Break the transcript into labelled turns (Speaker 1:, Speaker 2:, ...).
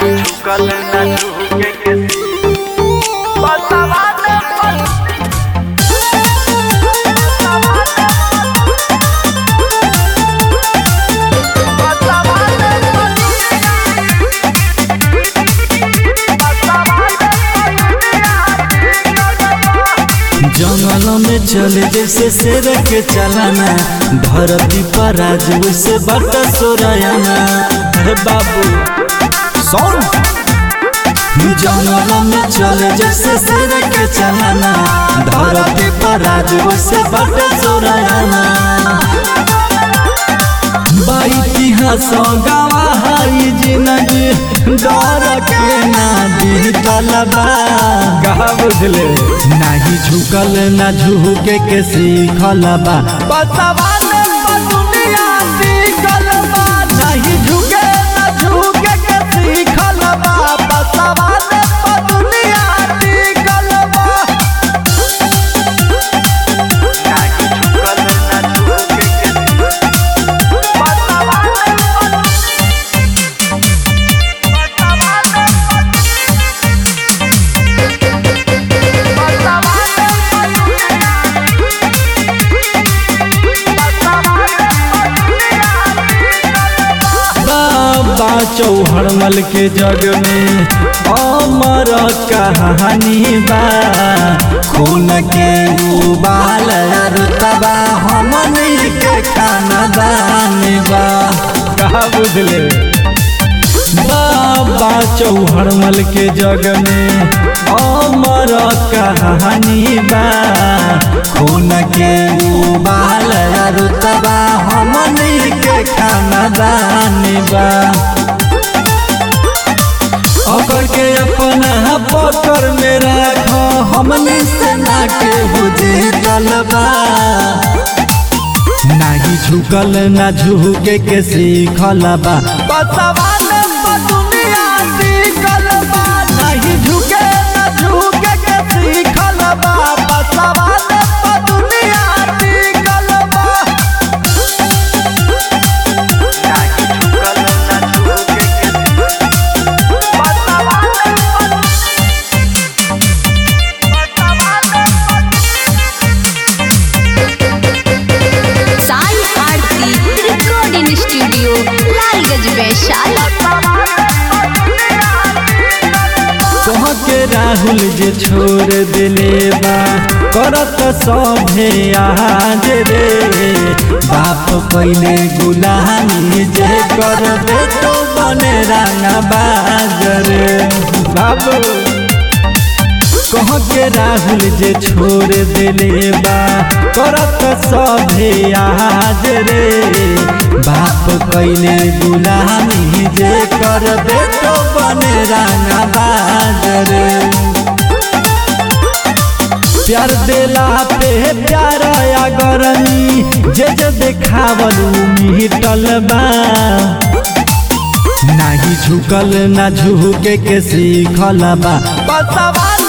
Speaker 1: झुकल न झुके के बसवा ने
Speaker 2: जंगल में चले जैसे शेर के चलाना धरती पर आज वैसे बट सोरायाना अरे बाबू सुन जंगल में चले जैसे शेर के चलाना धरती पर आज वैसे बट सोरायाना बा इतिहास गवाही जिंदगी डर के ना दिखल बा
Speaker 3: कहा बुझले
Speaker 2: नाही झुकल ना झुके के सीखल बा
Speaker 1: बसवा ने दुनिया सीखल बा नहीं झुके न झुके के सीखल बा बसवा ने दुनिया सीखल बा नहीं झुकल न झुके के बसवा ने
Speaker 2: बाबा चौहड़मल के जग में अमर कहानी बा खून के उबाल रुतबा हमनी के खानदान बा
Speaker 3: कहा बुझले
Speaker 2: बाबा चौहड़मल के जग में अमर कहानी बा खून के उबाल रुतबा हमनी के खानदान बा अगर के अपना पकड़ में राख हमनी से ना के बुझे चलबा नाही झुकल ना झुके के सीखल बा
Speaker 1: बसवा ने दुनिया सीखल बा नहीं झुके न झुके के सीखल बा बसवा ने दुनिया सीखल बा नहीं झुकल न झुके के बसवा ने
Speaker 4: साई आरती रिकॉर्डिंग स्टूडियो लालगंज वैशाली
Speaker 2: कह के राहुल जे छोड़ दिले बा करत सभे आज रे बाप पहले गुलामी जे करबे तो बने राना बाज रे
Speaker 3: बाबू
Speaker 2: कह के राहुल जे छोड़ दिले बा करत सभे आज रे बाप कैले गुलामी जे करबे तो बने राना बाज रे प्यार देला पे प्यार अगरनी जे जे देखावलू मिटल बा नाही झुकल ना झुके के सीखल बा
Speaker 1: बसवा